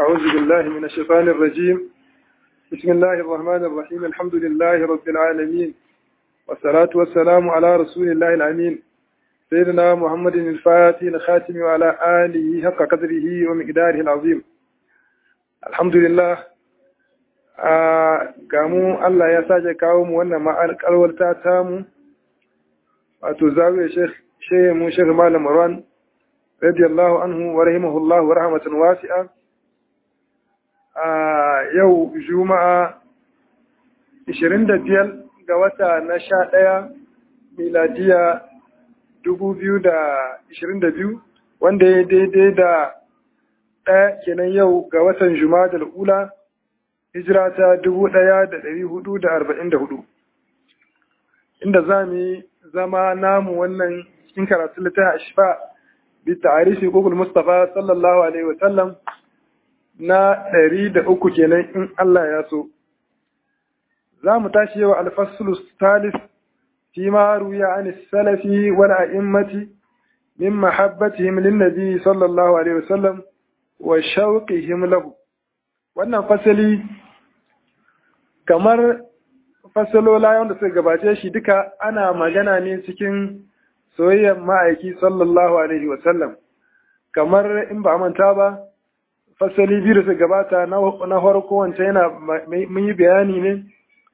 أعوذ بالله من الشيطان الرجيم بسم الله الرحمن الرحيم الحمد لله رب العالمين والصلاة والسلام على رسول الله الأمين سيدنا محمد الفاتح الخاتم وعلى آله حق قدره ومقداره العظيم الحمد لله gamu Allah ya sake kawo mu wannan ma'alƙalwarta ta mu wato zawiyar shehe mu shehe malam Marwan radiyallahu anhu wa rahimahullahu wa rahmatan wasi'a a yau juma'a 25 ga wata na 11 miladiya 2022 wanda ya daidai da ɗaya kenan yau ga watan juma'a da ula hijira ta 1444 inda za mu yi zama namu wannan cikin karatu littafin ashfa bi ta'arifi gugul mustafa sallallahu alaihi wa sallam na ɗari da uku kenan in Allah ya so za mu tashi yau alfasulus talis fi ma ruya an salafi wal a'immati min mahabbatihim lin nabi sallallahu alaihi wa sallam wa shauqihim lahu wannan fasali kamar fasalola wanda suka gabace shi duka ana magana ne cikin soyayyar ma'aiki sallallahu alaihi wasallam kamar in ba manta ba fasali biyu da suka gabata na farko wancan yana mun yi bayani ne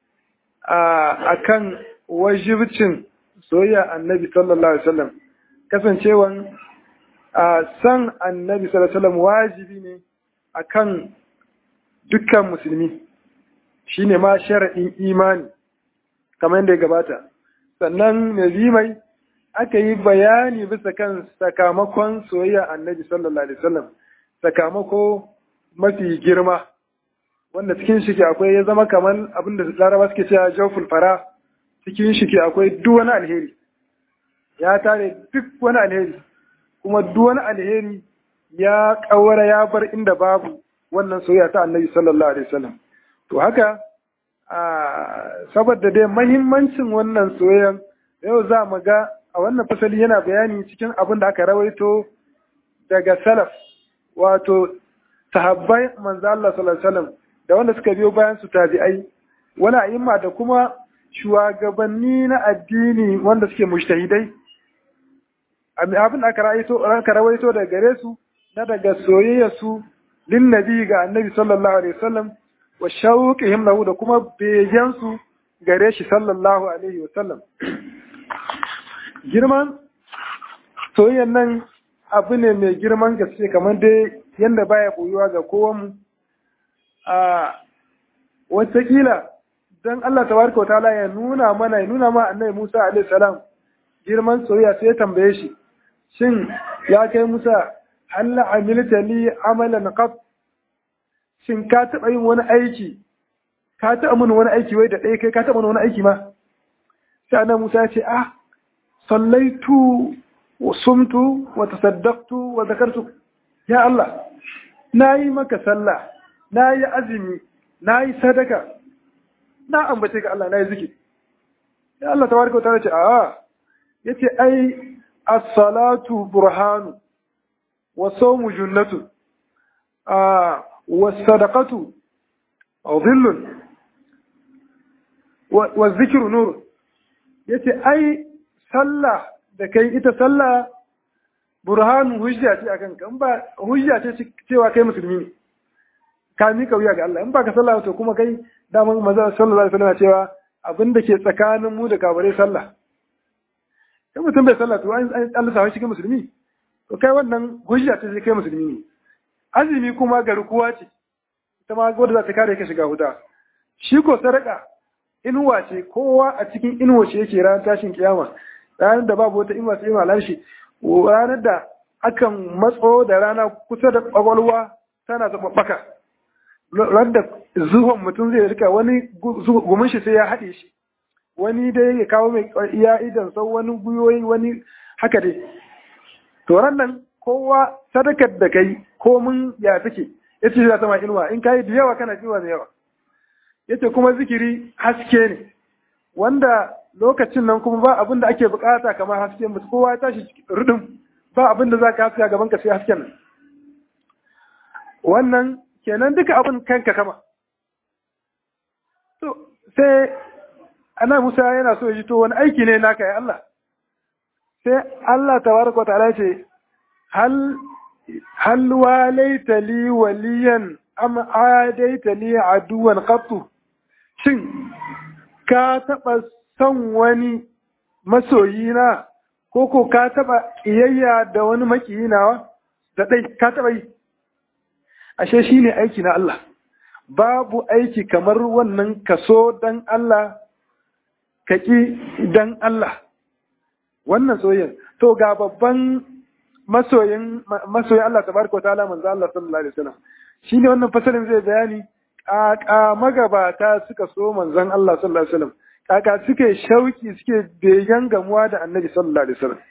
a kan wajibcin soyayya annabi sallallahu alaihi wasallam kasancewan a san annabi sallallahu alaihi wasallam wajibi ne akan dukkan musulmi shine ma sharaɗin imani kamar yadda ya gabata sannan nazimai aka yi bayani bisa kan sakamakon soyayya annabi sallallahu alaihi wasallam sakamako mafi girma wanda cikin shi ke akwai ya zama kamar abin da laraba suke cewa jawful fara cikin shi ke akwai duk wani alheri ya tare duk wani alheri kuma duk wani alheri ya kawara ya bar inda babu wannan soyayya ta annabi sallallahu alaihi wasallam to haka saboda dai mahimmancin wannan soyayyan yau za mu ga a wannan fasali yana bayani cikin abin da aka rawaito daga salaf wato sahabbai manzo Allah sallallahu alaihi wasallam da wanda suka biyo bayan su tabi'ai wani a'imma da kuma shugabanni na addini wanda suke mujtahidai abin da aka rawaito aka rawaito daga gare su na daga soyayya su lin nabi ga annabi sallallahu alaihi wasallam wa shauqihim lahu da kuma begen su gare shi sallallahu alaihi wasallam girman soyayyan nan abu ne mai girman gaske kamar dai yadda baya koyuwa ga kowanmu a watakila don Allah tabaraka ta'ala ya nuna mana ya nuna ma annabi Musa alaihi salam girman soyayya sai ya tambaye shi shin ya kai Musa halla amilta li amalan qat shin ka taɓa yin wani aiki ka taɓa mun wani aiki wai da ɗaya kai ka taɓa wani aiki ma sai annabi Musa ya ce ah sallaitu wa sumtu wa tasaddaqtu wa zakartu ya Allah nayi maka sallah nayi azumi nayi sadaka na ambace ka Allah nayi zikiri ya Allah tabaraka wa ta'ala ce a yace ai as-salatu burhanu wa sawmu junnatu a wa sadaqatu dhillun wa dhikru nur yace ai sallah da kai ita sallah burhanu hujja ce akan ka in ba hujja ce cewa kai musulmi ne ka mika wuya ga Allah in ba ka sallah to kuma kai daman maza sallallahu alaihi wasallam cewa abin da ke tsakanin mu da kabare sallah in mutum bai sallah to an Allah sa shi kai musulmi to kai wannan hujja ce kai musulmi ne azumi kuma garkuwa ce ita ma gwada za ta kare ka shiga huda shi ko sadaka inuwa ce kowa a cikin inuwa ce yake ranar tashin kiyama ranar da babu wata inuwa sai inuwa larshi ranar da akan matso da rana kusa da kwakwalwa tana zaɓaɓɓaka ranar da zuwan mutum zai rika wani gumin shi sai ya haɗe shi wani dai ya kawo mai iya idan sau wani guyoyi wani haka dai to nan kowa sadakar da kai komin ya take ya ce za ta ma inuwa in kayi da yawa kana jiwa da yawa yace kuma zikiri haske ne wanda lokacin nan kuma ba abin da ake bukata kamar haske mutu kowa ya tashi rudin ba abin da za ka haska gaban ka sai hasken nan wannan kenan duka abin kanka kama to sai ana Musa yana so ji to wani aiki ne naka ya Allah sai Allah tabaraka ta'ala ce hal hal walaita li waliyan am adaita li aduwan qattu shin ka taba son wani masoyina ko ko ka taba kiyayya da wani makiyinawa da dai ka taba yi ashe shine aiki na Allah babu aiki kamar wannan kaso dan Allah kaki dan Allah wannan soyayya to ga babban masoyin masoyin Allah tabaraka wa ta'ala manzo Allah sallallahu alaihi wasallam shine wannan fasalin zai bayani kaka magabata suka so manzon Allah sallallahu alaihi wasallam kaka suke shauki suke begen gamuwa da annabi sallallahu alaihi wasallam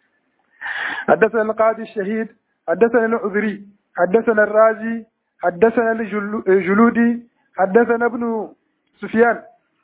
حدثنا القاضي الشهيد حدثنا العذري حدثنا الرازي حدثنا الجلودي حدثنا ابن سفيان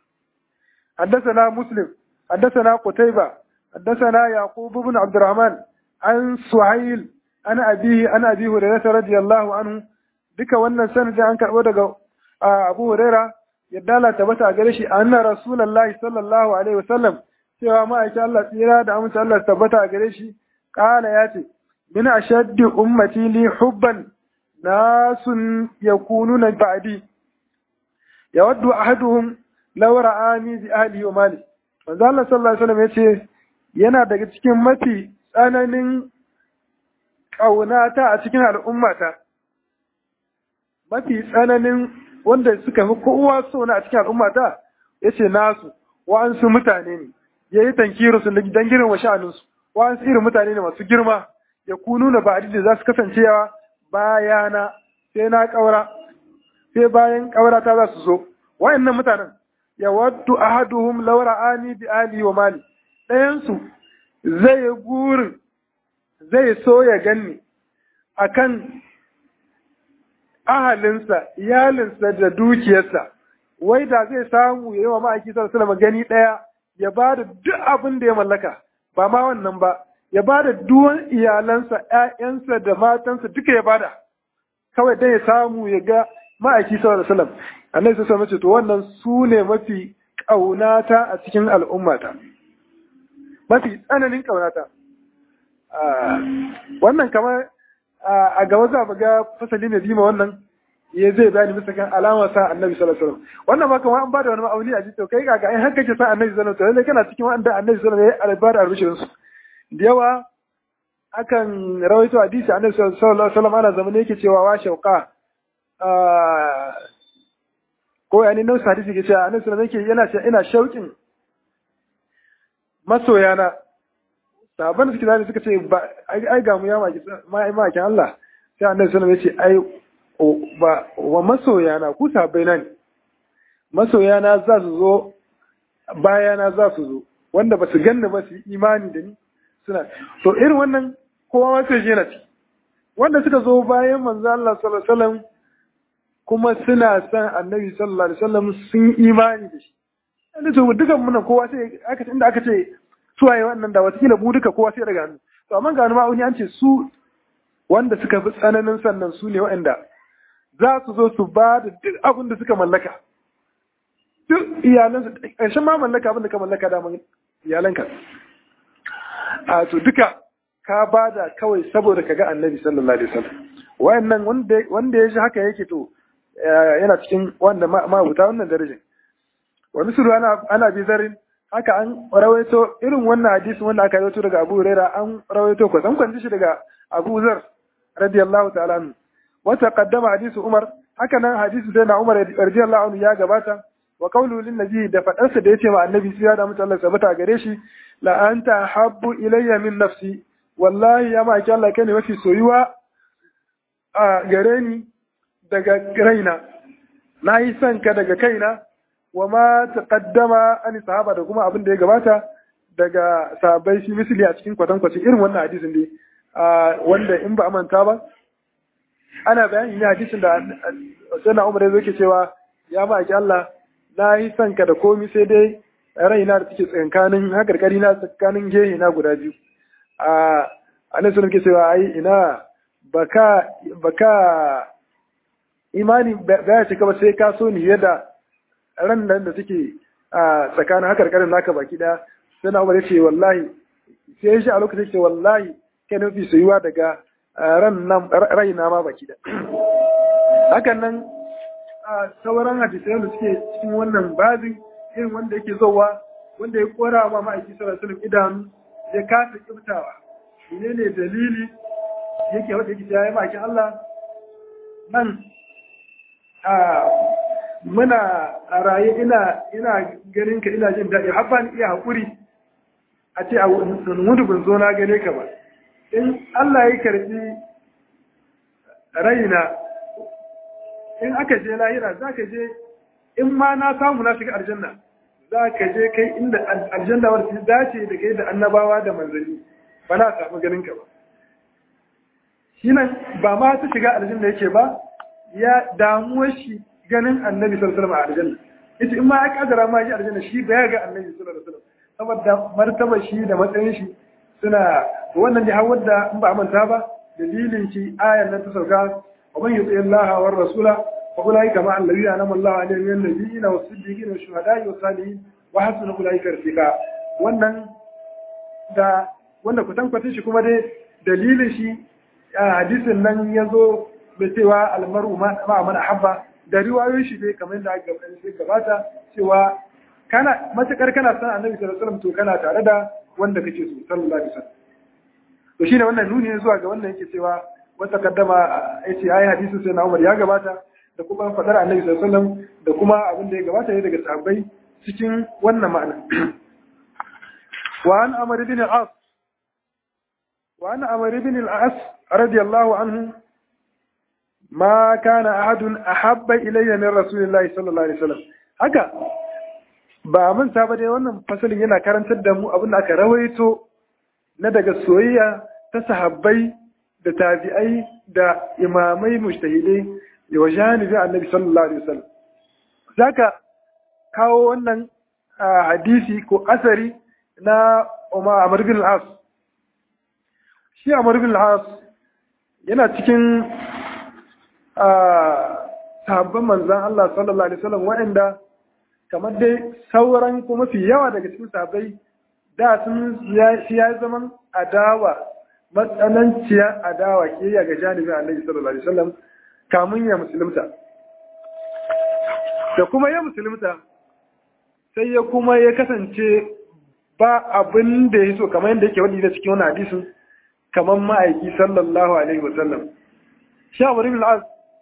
حدثنا مسلم حدثنا قتيبة حدثنا يعقوب بن عبد الرحمن عن سهيل عن أبيه عن أبي هريرة رضي الله عنه duka wannan sanadin an karɓo daga Abu Huraira yadda Allah tabbata gare shi anna Rasulullahi sallallahu alaihi wasallam cewa ma'aikin Allah tsira da amince Allah tabbata gare shi kala ya ce min ashaddi ummati li hubban nasun yakununa ba'di yawaddu ahaduhum law ra'ani bi ahli wa mali manzo Allah sallallahu alaihi wasallam yace yana daga cikin mafi tsananin ƙaunata a cikin al'ummata mafi tsananin wanda suka fi kowa so na a cikin al'ummata ya ce nasu wa'ansu mutane ne ya yi tankiru su don girin wa sha'aninsu wa'ansu irin mutane ne masu girma ya kunu na ba'adi da za su kasancewa bayana sai na ƙaura sai bayan ƙaura ta za su zo wa'annan mutanen ya waddu ahaduhum laura ani bi ali wa mali ɗayansu zai yi gurin zai so ya ganni akan ahalinsa, iyalinsa da dukiyarsa, wai da zai samu ya yi wa ma'aiki sallallahu gani ɗaya ya ba da duk abin da ya mallaka, ba ma wannan ba, ya ba da duwan iyalansa, ‘ya'yansa da matansa duka ya bada, kawai dai ya samu ya ga ma'aiki sallallahu alaihi wasallam. Annabi sallallahu alaihi to wannan su ne mafi ƙaunata a cikin al'ummata. Mafi tsananin ƙaunata. Wannan kamar a gaba za mu ga fasali ne bima wannan ya zai bayani bisa kan alamar sa annabi sallallahu alaihi wasallam wannan ma kamar an bada wani ma'auni a jito kai kaga in haka ke sa annabi sallallahu alaihi wasallam kana cikin wanda annabi sallallahu alaihi wasallam ya albara arbishin su da yawa akan rawaito hadisi annabi sallallahu alaihi wasallam ana zamane yake cewa wa shauqa ko yani nan hadisi ke cewa annabi sallallahu alaihi wasallam yana cewa ina shauƙin masoyana sahabban da suke zane suka ce ba ai ga mu ya maki Allah sai annabi sallallahu alaihi wasallam ya ce ai ba wa masoyana ku sahabbai na ne masoyana za su zo bayana za su zo wanda ba su ganni ba su yi imani da ni suna to irin wannan kowa ma sai yana ci wanda suka zo bayan manzo Allah sallallahu alaihi wasallam kuma suna son annabi sallallahu alaihi wasallam sun imani da shi inda to dukan mun kowa sai aka inda aka ce suwaye wannan da watakila mu duka kowa sai daga hannu to amma ga ma'auni an ce su wanda suka fi tsananin sannan su ne waɗanda za su zo su ba da duk abin da suka mallaka duk iyalansu ƙarshen ma mallaka abin da ka mallaka da iyalanka a to duka ka ba da kawai saboda ka ga annabi sallallahu alaihi wasallam wayannan wanda ya ji haka yake to yana cikin wanda mabuta wannan darajar wa misru ana ana bi zarin haka an rawaito irin wannan hadisi wanda aka rawaito daga Abu Huraira an rawaito ko san kwanci shi daga Abu Zar radiyallahu ta'ala anhu wa taqaddama hadisi Umar haka nan hadisi sai na Umar radiyallahu anhu ya gabata wa qawlu lin nabi da fadarsa da yace ma annabi sai da mutum Allah sabata gare shi la anta habbu ilayya min nafsi wallahi ya ma Allah kai ne mafi soyuwa a gare ni daga raina na yi son ka daga kaina wa ma taqaddama an sahaba da kuma abin da ya gabata daga sahabbai shi misali a cikin kwatankwacin irin wannan hadisin dai wanda in ba manta ba ana bayani ne hadisin da sana umar ya ke cewa ya ba ki Allah na yi son ka da komi sai dai raina da take tsakankanin hakarkari na tsakanin gehe na guda biyu a annabi sallallahu ke cewa ai ina baka baka imani ba ya cika ba sai ka so ni yadda ran nan da suke a tsakanin haka karin naka baki daya sai na umar ce wallahi sai shi a lokacin ce wallahi kai nufi soyuwa daga ran nan raina ma baki daya hakan nan a sauran hadisai da suke cikin wannan babin irin wanda yake zowa wanda ya kora ma ma'aiki sallallahu alaihi idanu ya kasa kibtawa ne ne dalili yake wanda yake ya yi ma'aikin Allah nan a muna a raye ina ina ganin ka ina jin daɗi har ban iya haƙuri a ce a mutu ban zo na gane ka ba in Allah ya karɓi raina in aka je lahira za ka je in ma na samu na shiga aljanna za ka je kai inda aljanna wadda ta dace da kai da annabawa da manzanni ba na samu ganin ka ba shi nan ba ma ta shiga aljanna yake ba ya damuwar shi ganin annabi sallallahu alaihi wasallam a aljanna yace in ma ya kadara ma shi aljanna shi ba ya ga annabi sallallahu alaihi wasallam saboda martaba shi da matsayin shi suna wannan da har wadda in ba manta ba dalilin shi ayar nan ta sauka wa man yuti Allah wa rasula fa ulaika ma alladhina anama Allah alaihim min nabiyina was siddiqina was shuhada'i was salihin wa hasuna ulaika rafiqa wannan da wanda kutan kwatin shi kuma dai dalilin shi hadisin nan yazo da cewa almaru ma man ahabba da riwayoyin shi dai kamar da aka gabata cewa kana matakar kana san annabi sallallahu alaihi wasallam to kana tare da wanda kake so sallallahu alaihi wasallam to shine wannan nuni ne zuwa ga wannan yake cewa wata kaddama yace ayi hadisin sai na Umar ya gabata da kuma fadar annabi sallallahu alaihi wasallam da kuma abin da ya gabata ne daga sahabbai cikin wannan ma'ana wa an amr ibn al-as wa an amr ibn al-as radiyallahu anhu ma kana ahadun ahabba ilayya min rasulillahi sallallahu alaihi wasallam haka ba mun saba dai wannan fasalin yana karantar da mu abin da aka rawaito na daga soyayya ta sahabbai da tabi'ai da imamai mujtahidai da wa janibin annabi sallallahu alaihi wasallam zaka kawo wannan hadisi ko asari na Umar Amr bin al-As shi Amr bin al-As yana cikin sahabban manzan Allah sallallahu alaihi wasallam waɗanda kamar dai sauran kuma fi yawa daga cikin sahabbai da sun ya zaman adawa matsananciyar adawa ke ga janibin annabi sallallahu alaihi wasallam kamun ya musulunta da kuma ya musulunta sai ya kuma ya kasance ba abin da ya so kamar yadda yake wani da cikin wani hadisin kamar ma'aiki sallallahu alaihi wasallam sha wani bil'az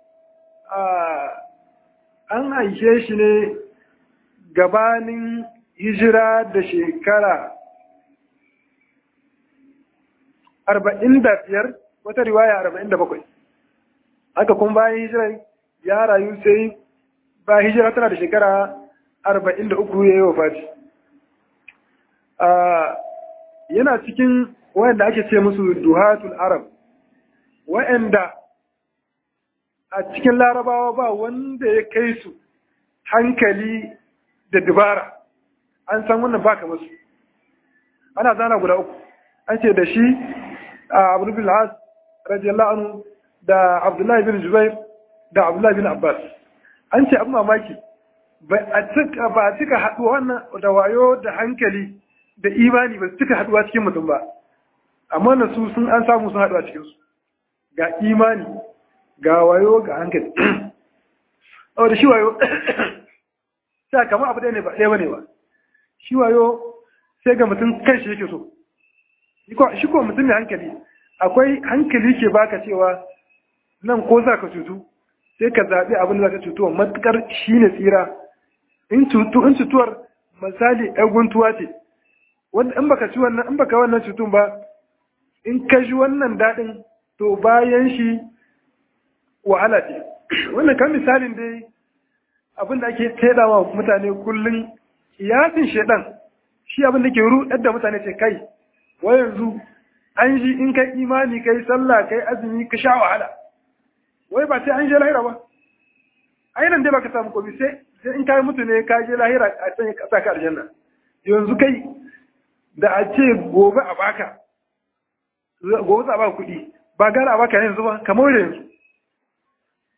an aishe shi ne gabanin hijira da shekara arba'in da biyar wata riwaya arba'in da bakwai haka kuma bayan hijira ya rayu sai ba hijira tana da shekara arba'in da uku ya yi wa fati yana cikin wayanda ake ce musu duhatul arab wayanda a cikin larabawa ba wanda ya kai su hankali da dubara an san wannan ba kamar su ana zana guda uku an ce da shi a abu bin al'as radiyallahu anhu da abdullahi bin zubair da abdullahi bin abbas an ce abu mamaki ba a cika haɗuwa wannan da wayo da hankali da imani ba su cika haɗuwa cikin mutum ba amma na su sun an samu sun haɗuwa cikinsu ga imani ga wayo ga hankali da shi wayo sai kama abu ɗaya ne ba ɗaya ba ne ba shi wayo sai ga mutum kan shi yake so shi ko mutum mai hankali akwai hankali ke baka cewa nan ko za ka cutu sai ka zaɓi abin da za ka cutuwa matuƙar shi ne tsira in cutuwar misali ɗan guntuwa ce wanda in baka ci wannan in baka wannan cutun ba in ka ji wannan daɗin to bayan shi wahala ce wannan kan misalin dai abin da ake taidawa mutane kullum kiyasin shedan shi abin da ke ruɗar da mutane ce kai wai yanzu an ji in kai imani kai sallah kai azumi ka sha wahala wai ba sai an je lahira ba ai nan dai baka samu komi sai sai in kai mutu ne ka je lahira a can ka saka aljanna yanzu kai da a ce gobe a baka gobe za a baka kuɗi ba gara a baka yanzu ba kamar yanzu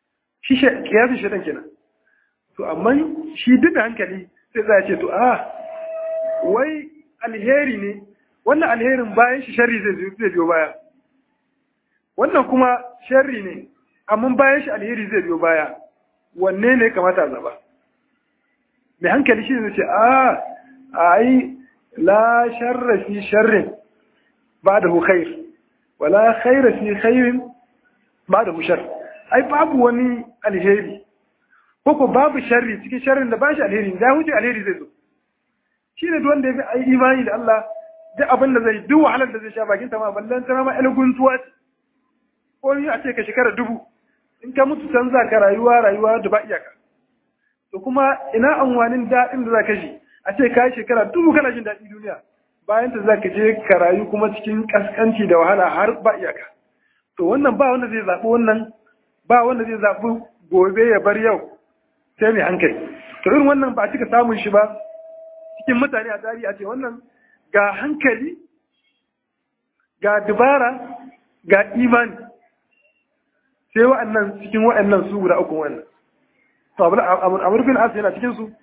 shi kiyasin shaitan kenan to amma shi duk da hankali sai za ce to a wai alheri ne wannan alherin bayan shi sharri zai biyo baya wannan kuma sharri ne amma bayan shi alheri zai biyo baya wanne ne kamata a zaba mai hankali shi zai ce a ai la sharra fi sharrin ba da hu khair wala khaira fi khairin ba da hu shar ai babu wani alheri ko ko babu sharri cikin sharrin da ba shi alheri da huce alheri zai zo shi ne wanda ya fi imani da Allah duk abin da zai duk wahalar da zai sha bakin ta ma ballan ta ma ƴan guntuwa ce ko ni a ce ka shekara dubu in ka mutu can za ka rayuwa rayuwa da ba iyaka to kuma ina amfanin daɗin da za ka ji a ce ka yi shekara dubu kana jin daɗi duniya bayan ta za ka je ka rayu kuma cikin ƙasƙanci da wahala har ba iyaka to wannan ba wanda zai zaɓi wannan ba wanda zai zaɓi gobe ya bar yau sai mai hankali to irin wannan ba a cika samun shi ba cikin mutane a tarihi a ce wannan ga hankali ga dubara ga imani sai wa'annan cikin wa'annan su guda uku wannan to amur bin as yana cikin su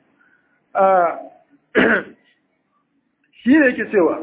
shi ne yake cewa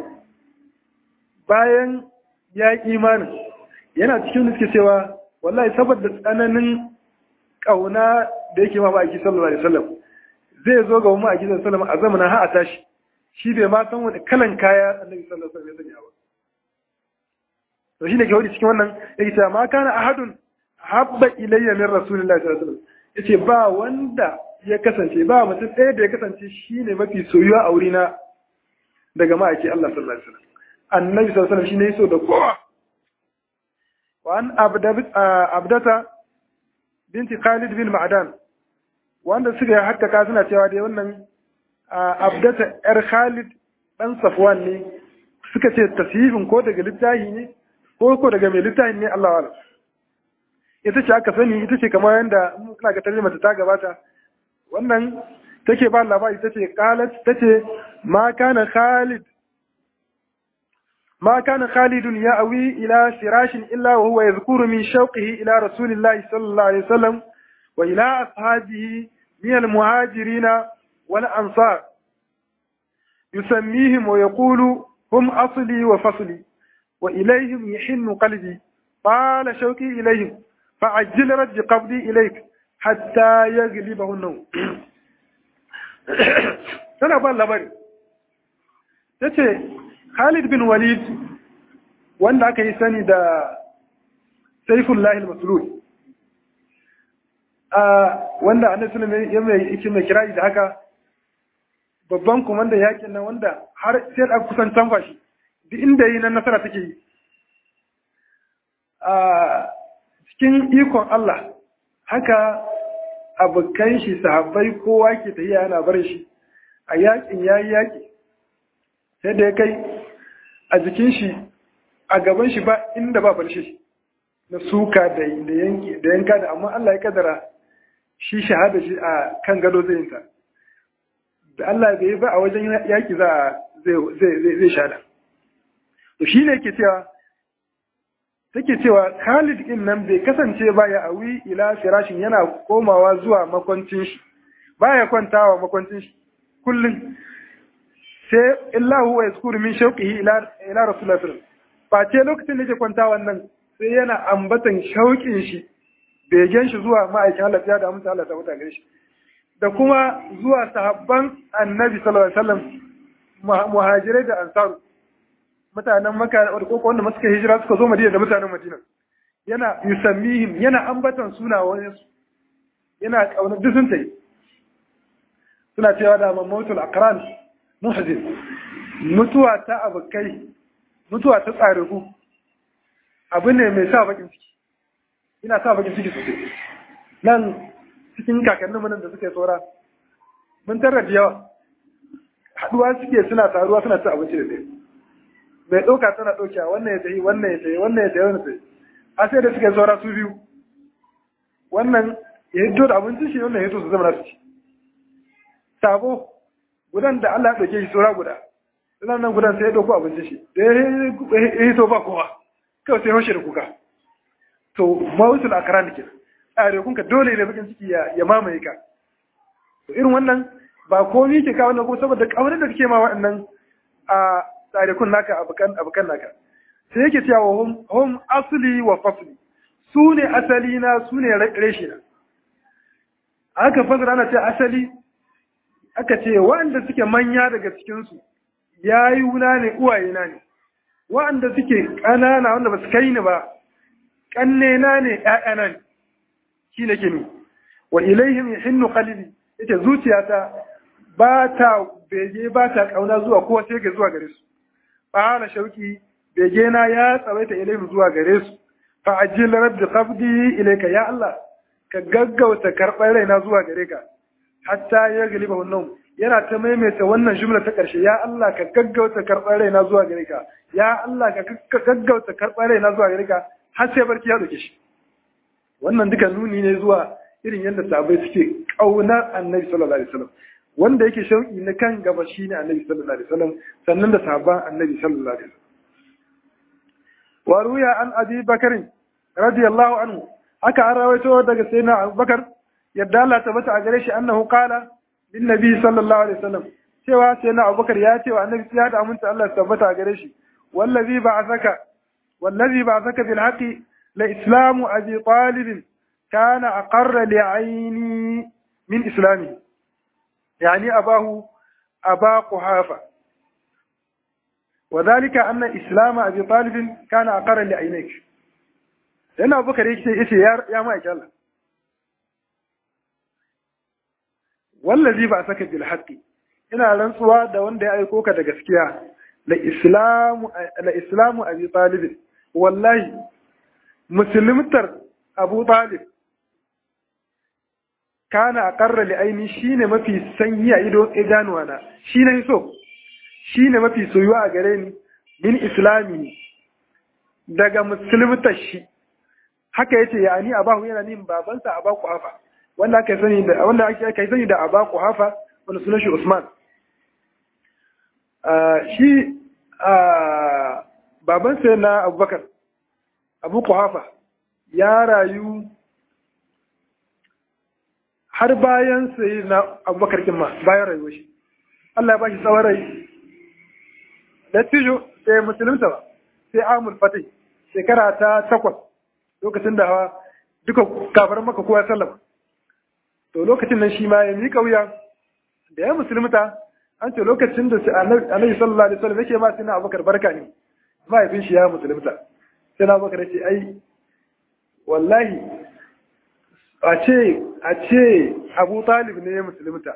bayan ya yi imanin yana cikin da suke cewa wallahi saboda tsananin ƙauna da yake ma ba a ki sallallahu alaihi wasallam zai zo ga mu a gidan sallama a zamanin ha a tashi shi bai ma san wani kalan kaya annabi sallallahu alaihi wasallam ya sanya ba to shine ke wani cikin wannan yake cewa ma kana ahadun habba ilayya min rasulillahi sallallahu alaihi wasallam yace ba wanda ya kasance ba mutum ɗaya da ya kasance shine mafi soyuwa a wurina daga ma'aiki Allah sallallahu alaihi wasallam annabi sallallahu alaihi wasallam shine yaso da kowa wa an abdata binti Khalid bin Ma'dan wanda suka yi hakkaka suna cewa dai wannan abdata yar Khalid dan Safwan ne suka ce tasifin ko daga littafi ne ko ko daga mai littafi ne Allah wala ita ce aka sani ita ce kamar yadda ina ga tarjuma ta gabata wannan take ba labari tace qalat tace ma kana Khalid ما كان خالد يأوي إلى فراش إلا وهو يذكر من شوقه إلى رسول الله صلى الله عليه وسلم وإلى أصحابه من المهاجرين والأنصار يسميهم ويقول هم أصلي وفصلي وإليهم يحن قلبي طال شوقي إليهم فعجل رد قبضي إليك حتى يغلبه النوم أنا أقول لبري Khalid bin Walid wanda aka yi sani da Saifullah al-Maslul wanda Annabi sallallahu ya mai yake mai kirari da haka babban komanda yakin nan wanda har sai da kusan tanfa shi duk inda yi nan nasara take yi a cikin ikon Allah haka abokan shi sahabbai kowa ke tafiya yana barin shi a yakin yayi yaki sai da ya kai a jikin shi a gaban shi ba inda ba falshe na suka da yanka da amma Allah ya kadara shi shahada shi a kan gado zai yinta da Allah bai ba a wajen yaki za a zai shada to shi ne ke cewa take cewa Khalid din nan bai kasance ba ya awi ila firashin yana komawa zuwa makwancin shi baya kwantawa makwancin shi kullum sai illahu wa yaskuru min shauqihi ila ila rasulullah sallallahu face lokacin da yake kwanta wannan sai yana ambatan shauƙin shi begen shi zuwa ma'aikin Allah ya da amince Allah ta muta gare shi da kuma zuwa sahabban annabi sallallahu alaihi wasallam muhajirai da ansaru mutanen makka ko wanda suka hijira suka zo madina da mutanen madina yana yusammihim yana ambatan sunayen su yana kauna duk sun tayi suna cewa da mamatul aqran muhzin mutuwa ta abokai mutuwa ta tsariku abu ne mai sa bakin ciki ina sa bakin ciki sosai nan cikin kakannin nan da suka yi tsora mun tarar da yawa haduwa suke suna taruwa suna ci abinci da ɗaya mai ɗauka tana ɗauka wannan ya tafi wannan ya tafi wannan ya tafi wannan ya tafi a sai da suka yi tsora su biyu wannan ya hito da abincin shi wannan ya hito su zama na su ci sabo gudan da Allah ya ɗauke shi tsora guda sannan nan gudan sai ya ɗauko abincin shi da ya hito ba kowa kawai sai hoshe da kuka to mawusul akaran ke tsarekunka dole ne bakin ciki ya mamaye ka to irin wannan ba komi ke kawo na ko saboda kaunar da kake ma waɗannan a tsarekun naka abokan naka sai yake cewa hum hum asli wa fasli su ne asali na su ne reshe na aka fasara ana ce asali aka ce waɗanda suke manya daga cikinsu yayuna ne uwayena ne waɗanda suke ƙanana wanda ba su kai ni ba ƙannena ne ‘ya'yana ne shi nake ni wa ilaihim hinnu qalbi yace zuciyata ba ta bege ba ta kauna zuwa kowa sai ga zuwa gare su fa hana shauki bege na ya tsawaita ilaihim zuwa gare su fa ajil rabbi qabdi ilayka ya Allah ka gaggauta karɓar raina zuwa gare ka hatta ya galiba wannan yana ta maimaita wannan jumla ta ƙarshe ya Allah ka gaggauta karɓar raina zuwa gare ka ya Allah ka gaggauta karɓar raina zuwa gare ka har sai barki ya dauke shi wannan duka nuni ne zuwa irin yadda sahabbai suke ƙaunar annabi sallallahu alaihi wasallam wanda yake shauki na kan gaba shine annabi sallallahu alaihi wasallam sannan da sahabban annabi sallallahu alaihi wasallam wa ruya an abi bakr radiyallahu anhu haka an rawaito daga sayyidina abubakar yadda Allah ta bata a gare shi annahu qala lin nabi sallallahu alaihi wasallam cewa sayyidina abubakar ya ce wa annabi ya da aminta Allah ta tabbata a gare shi wallazi ba'athaka wallazi ba'athaka bil haqi la islamu abi talib kana aqarra li aini min islami yani abahu aba quhafa وذلك أن إسلام أبي طالب كان أقر لعينيك لأن أبو بكر يكي يا يا ما الله wallazi ba saka bil haqqi ina rantsuwa da wanda ya aiko ka da gaskiya la islamu la islamu abi talib wallahi musulmtar abu talib kana aqarra li aini shine mafi sanyi a ido idanuwa na shine so shine mafi soyuwa a gare ni min islami daga musulmtar shi haka yace yani abahu yana nin babansa abaku hafa wanda aka sani da wanda aka sani da Aba Quhafa wanda sunan shi Usman shi baban sai na Abubakar Abu Quhafa ya rayu har bayan sai na Abubakar kin ma bayan rayuwar shi Allah ya bashi tsawon rai da tijo sai musulunta ba sai Amul Fatih shekara ta takwas lokacin da duka kafar maka kowa sallama to lokacin nan shi ma ya miƙa wuya da ya musulmuta an ce lokacin da annabi sallallahu alaihi wasallam yake ma sai na abubakar barka ne mahaifin shi ya musulmuta sai na abubakar ce ai wallahi a ce a ce abu talib ne ya musulmuta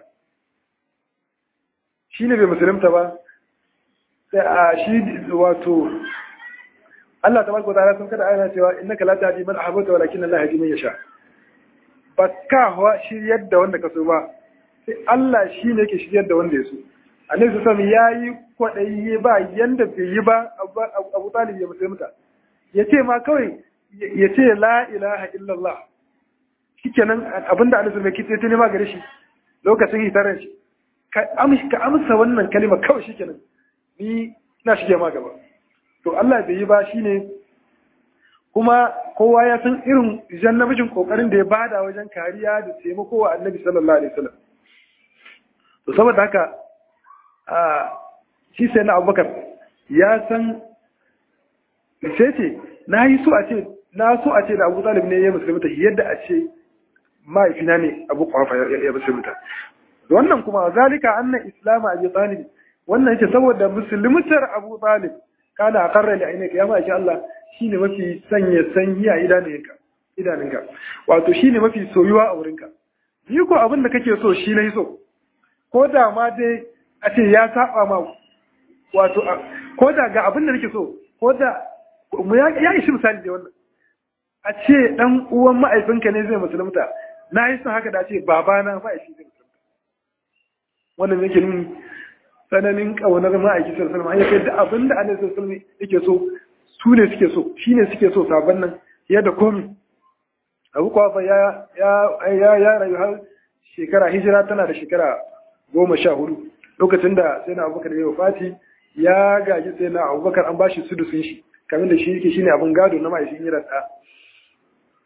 shi ne bai musulmuta ba sai a shi wato Allah tabaraka wa ta'ala sun kada ayana cewa innaka la tahdi man ahbabta walakin Allah yahdi man yasha ba ka hawa shiryar da wanda ka so ba sai Allah shi ne ke shiryar da wanda ya so annabi su sami ya yi kwaɗayi ba yanda bai yi ba abu talib ya musulunta ya ce ma kawai ya ce la ilaha illallah shikenan abinda annabi mai kitse ta nema gare shi lokacin hitarar shi ka amsa wannan kalima kawai shikenan ni na shige ma gaba to Allah bai yi ba shine kuma kowa ya san irin jan namijin kokarin da ya bada wajen kariya da taimako wa annabi sallallahu alaihi wasallam to saboda haka a shi sai na abubakar ya san sai ce na yi so a ce na so a ce da abu talib ne ya musulunta yadda a ce mahaifina ne abu kwafa ya musulunta wannan kuma zalika annan islamu abi talib wannan yake saboda musulmutar abu talib kana a karra da ainihin ya ma'aikin Allah shi ne mafi sanya sanyi a idanunka wato shi ne mafi soyuwa a wurinka ni ko abin da kake so shi na yi so ko da ma dai a ce ya saba ma wato ko da ga abin da nake so ko da mu ya ishi misali da wannan a ce dan uwan ma'aifinka ne zai musulunta na yi son haka da ce babana ma'aifi zai musulunta wannan yake nuni tsananin ƙaunar ma'aiki sallallahu alaihi wasallam da abin da annabi sallallahu alaihi yake so su ne suke so shi ne suke so sabon nan fiye da komi abu kwafa ya ya ya rayu har shekara hijira tana da shekara goma sha hudu lokacin da sai na abubakar ya fati ya gaji sai na abubakar an bashi sudusun shi kamar da shi yake shine abin gado na ma'aikin yi rasa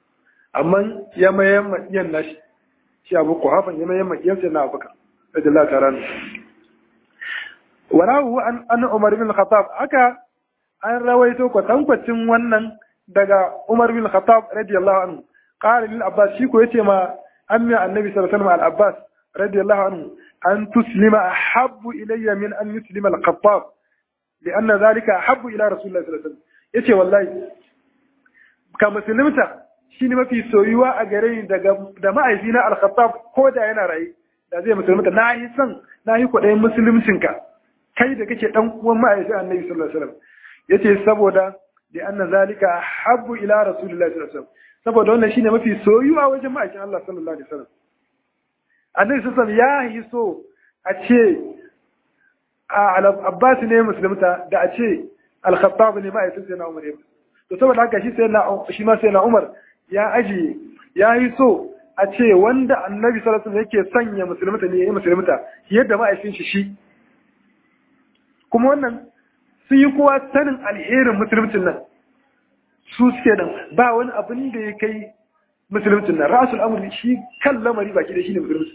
amma ya mayan maɗiyan nashi shi abu kuhafan ya mayan maɗiyan sai na abubakar radiyallahu ta'ala anhu warahu an an umar bin khattab aka an rawaito kwatankwacin wannan daga umar bin khattab radiyallahu anhu qala lil abbas shi ko yace ma ammi annabi sallallahu alaihi wasallam al abbas radiyallahu anhu an tuslima ahabbu ilayya min an yuslima al khattab لأن ذلك أحب إلى رسول الله صلى الله عليه وسلم yace wallahi ka musulunta shine mafi soyuwa a gare ni daga da ma'aifina al-Khattab ko da yana raye da zai musulunta na yi son na yi kwaɗayin musuluncinka kai da kake dan uwan ma'aifi annabi sallallahu alaihi wasallam yace saboda da anna zalika habbu ila rasulillahi sallallahu alaihi wasallam saboda wannan shine mafi soyuwa wajen ma'aikin Allah sallallahu alaihi wasallam annabi sallallahu alaihi wasallam ya yi so a ce Abbas ne musulunta da a ce Al-Khattab ne ma'aikin sai na Umar ne to saboda haka shi sai na shi ma sai na Umar ya aji ya yi so a ce wanda Annabi sallallahu alaihi wasallam yake sanya musulunta ne yayi musulunta yadda ma'aikin shi shi kuma wannan sun yi kowa sanin alherin musulmuncin nan su suke nan ba wani abin da ya kai musulmuncin nan rasul amri shi kan lamari baki da shi ne musulunci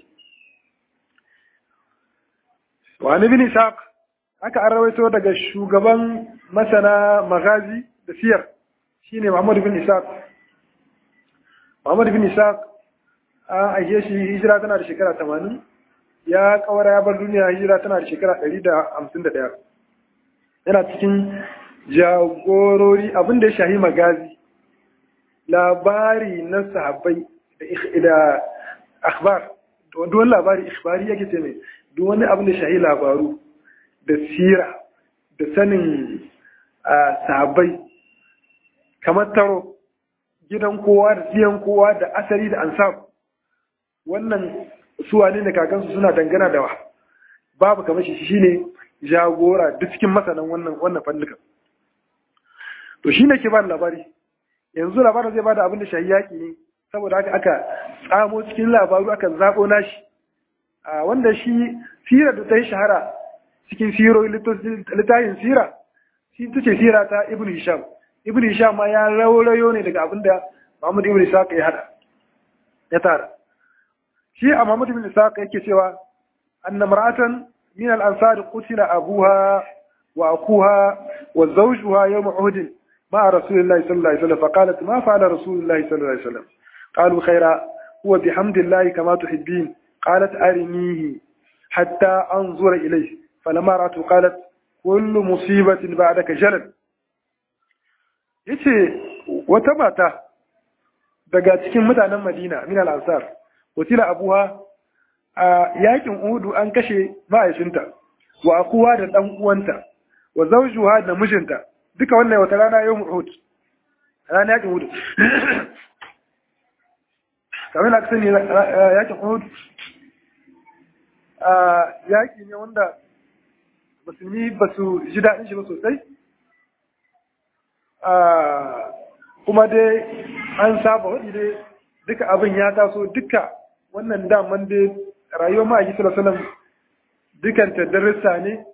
wani bin ishaq aka an rawaito daga shugaban masana magazi da siyar shine muhammadu bin ishaq muhammadu bin ishaq an aike shi hijira tana da shekara tamanin ya kawara ya bar duniya hijira tana da shekara ɗari da hamsin da ɗaya yana cikin jagorori abin da ya shahi magazi labari na sahabbai da akhbar duk wani labari ikhbari yake ce mai duk wani abin da shahi labaru da sira da sanin sahabbai kamar taro gidan kowa da tsiyan kowa da asali da ansab wannan suwa ne da kakansu suna dangana da wa babu kamar shi shine jagora duk cikin masanan wannan wannan fannukan to shi ne ke ba labari yanzu labarin zai bada abin da shahi yaƙi ne saboda haka aka tsamo cikin labaru aka zaɓo nashi wanda shi sira da ta yi shahara cikin siro littafin sira shi ta ce sira ta ibn hisham ibn hisham ma ya raurayo ne daga abin da muhammad ibn ishaq ya hada ya tara shi a muhammad ibn ishaq yake cewa anna mar'atan min al-ansar qutila abuha wa akuha wa zawjuha yawm uhud مع رسول الله صلى الله عليه وسلم فقالت ما فعل رسول الله صلى الله عليه وسلم قالوا خيرا هو بحمد الله كما تحبين قالت أرنيه حتى أنظر إليه فلما رأته قالت كل مصيبة بعدك جلل yace wata mata daga cikin mutanen Madina min al-Ansar watila abuha a yakin Uhudu an kashe ma'aikinta wa akuwa da dan uwanta wa zawjuha da mijinta duka wannan wata rana yau Uhud rana yakin Uhud kamar na kasani yakin Uhud yaƙi ne wanda musulmi ba su ji daɗin shi ba sosai kuma dai an saba waɗi dai duka abin ya taso duka wannan daman dai rayuwar ma'aiki salasalam dukan darussa ne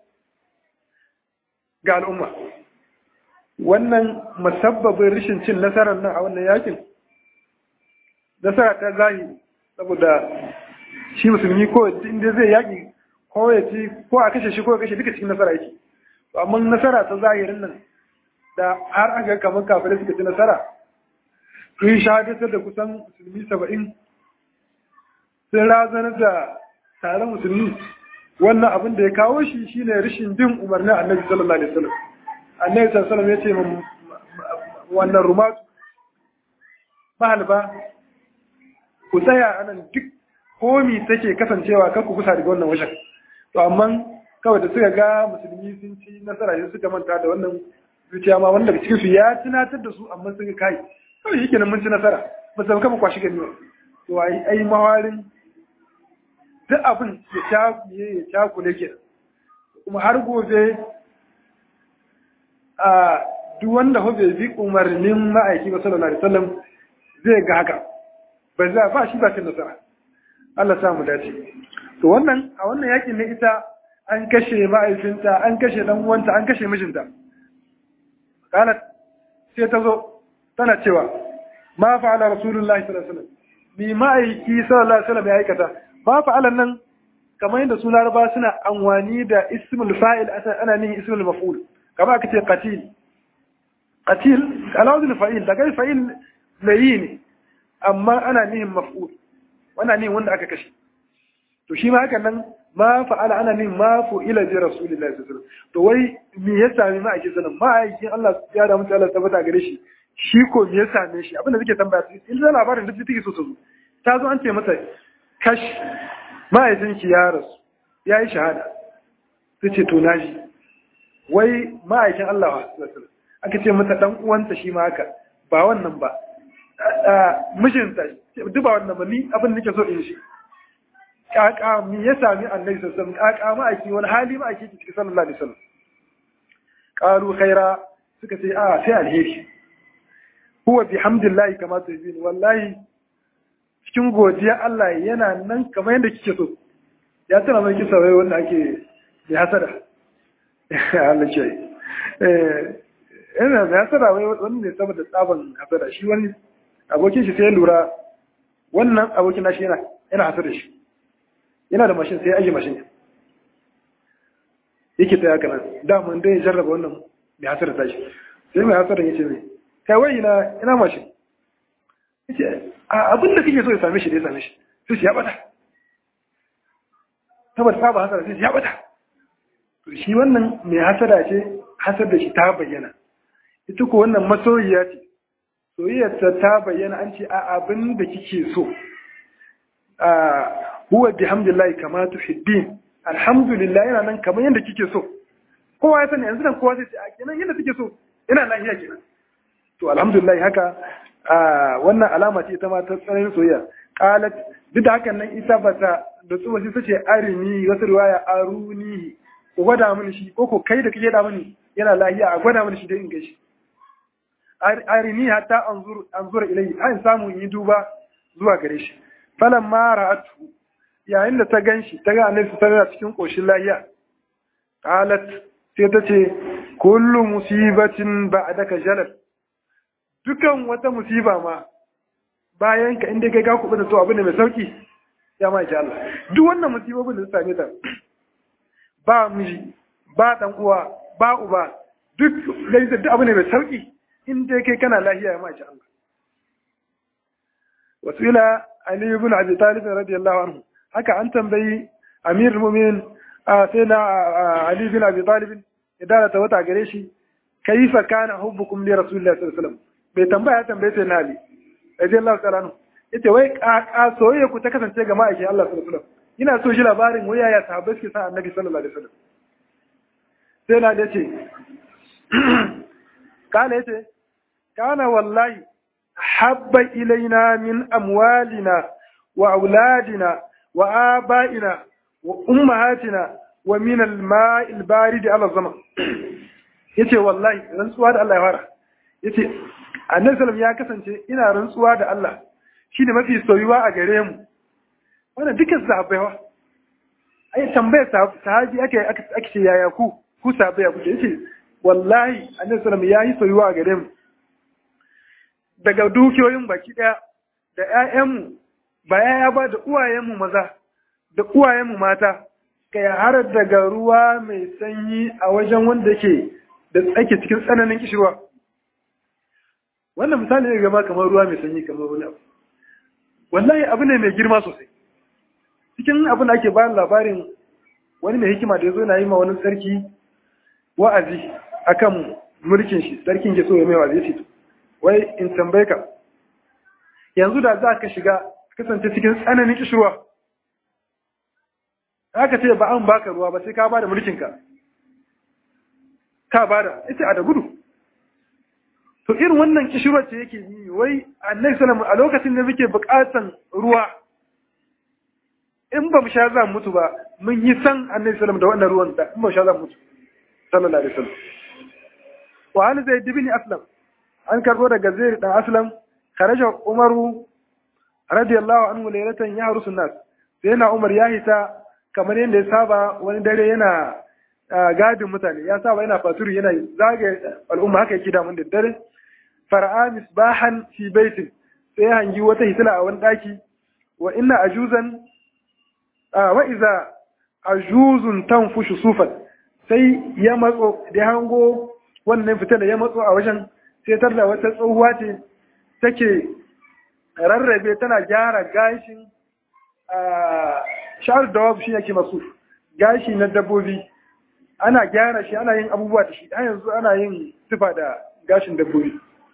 ga al'umma wannan musabbabin rashin cin nasarar nan a wannan yakin nasara ta zahiri saboda shi musulmi ko inda zai yaƙi ko ya ci ko a kashe shi ko ya kashe duka cikin nasara yake amma nasara ta zahirin nan da har an ga kamar kafirai suka ci nasara sun shahadatar da kusan musulmi saba'in sun razanar da taron musulmi wannan abin da ya kawo shi shine rashin bin umarnin annabi sallallahu alaihi wasallam annabi sallallahu alaihi wasallam ya ce wannan rumatu mahalba ku tsaya anan duk komi take kasancewa kan ku kusa daga wannan wajen to amma kawai da suka ga musulmi sun ci nasara sai suka manta da wannan zuciya ma wanda daga cikin su ya tunatar da su amma suka kai kawai yake nan mun ci nasara ba su kama kwashi gani to ai ai mawarin duk abin ya cakuye ya cakule ke kuma har gobe a duk wanda hobe bi umarnin ma'aiki ba sallallahu alaihi wasallam zai ga haka ba za ba shi ba cin nasara Allah sa mu dace to wannan a wannan yakin ne ita an kashe ma'aikinta an kashe dan uwanta an kashe mijinta kana sai ta zo tana cewa ma fa'ala rasulullahi sallallahu alaihi wasallam bi ma'aiki sallallahu alaihi wasallam ya aikata ma fa'alan nan kamar yadda su laraba suna anwani da ismul fa'il ana nihin ismul maf'ul kamar aka ce qatil qatil alawzul fa'il daga fa'il layi ne amma ana nihin maf'ul wannan nihin wanda aka kashe to shi ma hakan nan ma fa'ala ana nihin ma fu'ila bi rasulillahi sallallahu alaihi wasallam to wai me ya sami ma ake sanin ma aikin Allah ya da mutu Allah tabbata gare shi shi ko me ya same shi abinda suke tambaya su in da labarin da take so ta zo ta zo an ce mata kash ma'aikinki ya rasu ya yi shahada su ce to naji wai ma'aikin Allah aka ce mata dan uwanta shi ma haka ba wannan ba mijinta duk ba wannan ba ni abin nake so in shi kaka mi ya sami annabi sallallahu alaihi wasallam kaka ma'aiki wani hali ma'aiki ki cikin sallallahu alaihi wasallam qalu khaira suka ce a sai alheri huwa bihamdillahi kama tuhibin wallahi cikin godiya Allah yana nan kamar yadda kike so ya tana mai kisa wai wanda ake da hasada Allah ce eh ina da hasada wai wanda ne saboda tsaban hasada shi wani abokin shi sai ya lura wannan abokin nashi yana yana hasada shi yana da mashin sai ya aje mashin yake ta haka nan da mun dai jarraba wannan mai hasada tashi sai mai hasada yace mai kai wai ina ina mashin yace abin da kake so ya same shi da ya same shi sai shi ya bata saboda saba hasara sai shi ya bata to shi wannan mai hasara ce hasar da shi ta bayyana ita ko wannan masoyiya ce soyayyarta ta bayyana an ce a abin da kike so a huwa bihamdillahi kama tuhibbin alhamdulillah yana nan kamar yadda kike so kowa ya sani yanzu nan kowa zai ce a kenan yadda kike so ina lafiya kenan to alhamdulillah haka wannan alama ce ita ma ta tsananin soyayya qalat duk da hakan nan ita ba ta da tsuwa sai tace arini wasu riwaya aruni ko gwada mini shi ko ko kai da kake da mini yana lahiya a gwada mini shi dai in gashi arini hatta anzur anzur ilayhi an samu yi duba zuwa gare shi falan ma ra'atu yayin da ta ganshi ta ga annabi sallallahu alaihi cikin koshin lahiya qalat sai ta ce kullu musibatin ba'daka jalal dukan wata musiba ma bayan ka inda kai ka kuɓa da to abu ne mai sauki ya ma Allah duk wannan musibobin da su same ta ba miji ba dan uwa ba uba duk gaisa duk abu ne mai sauki in dai kai kana lafiya ya ma Allah wasu ila Ali ibn Abi Talib radiyallahu anhu haka an tambayi Amir Mu'min sai na Ali ibn Abi Talib idan ta wata gare shi kaifa kana hubbukum li rasulillahi sallallahu alaihi wasallam bai tambaya ya tambaye sai na Ali radiyallahu ta'ala anhu yace wai ka soyayya ku ta kasance ga ma'aikin Allah sallallahu alaihi wasallam ina so shi labarin waya ya sahabbai suke sa annabi sallallahu alaihi wasallam sai na yace kana yace kana wallahi habba ilaina min amwalina wa auladina wa abaina wa ummahatina wa min al-ma'i al-barid ala zaman yace wallahi rantsuwa da Allah ya fara yace annabi sallam ya kasance ina rantsuwa da Allah shi ne mafi soyuwa a gare mu wannan dukkan sahabbai wa ai tambayar sahabi ake ake ce yaya ku ku sahabbai ya kuke yace wallahi annabi sallam ya yi soyuwa a gare mu daga dukiyoyin baki daya da ƴaƴanmu ba yaya ba da uwayenmu maza da uwayenmu mata kai har daga ruwa mai sanyi a wajen wanda yake da tsake cikin tsananin kishirwa wannan misali ne gaba kamar ruwa mai sanyi kamar wani abu wallahi abu ne mai girma sosai cikin abin da ake bayan labarin wani mai hikima da ya zo na yi ma wani sarki wa'azi akan mulkin shi sarkin ke so ya mai wa'azi ce wai in tambaye ka yanzu da za ka shiga kasance cikin tsananin kishirwa aka ce ba an baka ruwa ba sai ka bada mulkinka ka bada ita a da gudu to irin wannan kishirwar ce yake yi wai annabi sallallahu a lokacin da muke bukatan ruwa in ba mu sha za mu mutu ba mun yi san annabi sallallahu da wannan ruwan da in ba mu sha za mu mutu sallallahu alaihi wasallam wa an zaid ibn aslam an karbo daga zaid dan aslam kharaja umaru radiyallahu anhu laylatan yahrusu nas sai na umar ya hita kamar yadda ya saba wani dare yana gadin mutane ya saba yana faturi yana zagaye al'umma haka yake da mun da dare fara'a misbahan fi baitin sai ya hangi wata hitila a wani daki wa inna ajuzan wa iza ajuzun tanfushu sufan sai ya matso da hango wannan fitila ya matso a wajen sai tar da wata tsohuwa ce take rarrabe tana gyara gashin sha'ar da wabu shi yake masu gashi na dabbobi ana gyara shi ana yin abubuwa da shi a yanzu ana yin tufa da gashin dabbobi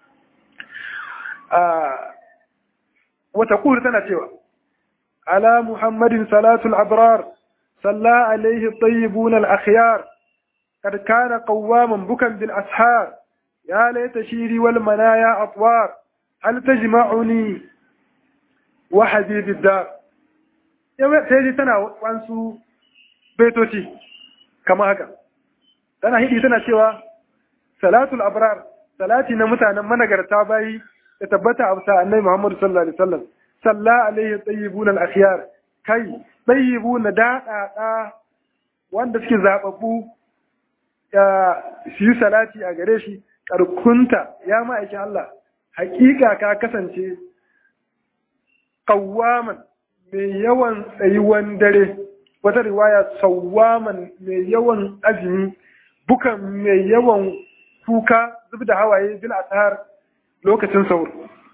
wata kuri tana cewa ala muhammadin salatul abrar salla alaihi tayyibun al-akhyar kad kana qawwaman bukan bil ashar ya laita shiri wal manaya atwar hal tajma'uni wa habibid dar sai ji tana wansu baitoci kama haka tana hidi tana cewa salatul abrar salati na mutanen managarta bayi ya tabbata a bisa annabi Muhammad sallallahu alaihi wasallam salla alaihi tayyibun al-akhyar kai tayyibun daɗaɗa wanda suke zababbu ya shi salati a gare shi karkunta ya ma'aikin Allah hakika ka kasance qawwaman mai yawan tsayuwan dare wata riwaya sawwaman mai yawan azumi bukan mai yawan kuka zub da hawaye bil ashar lokacin saur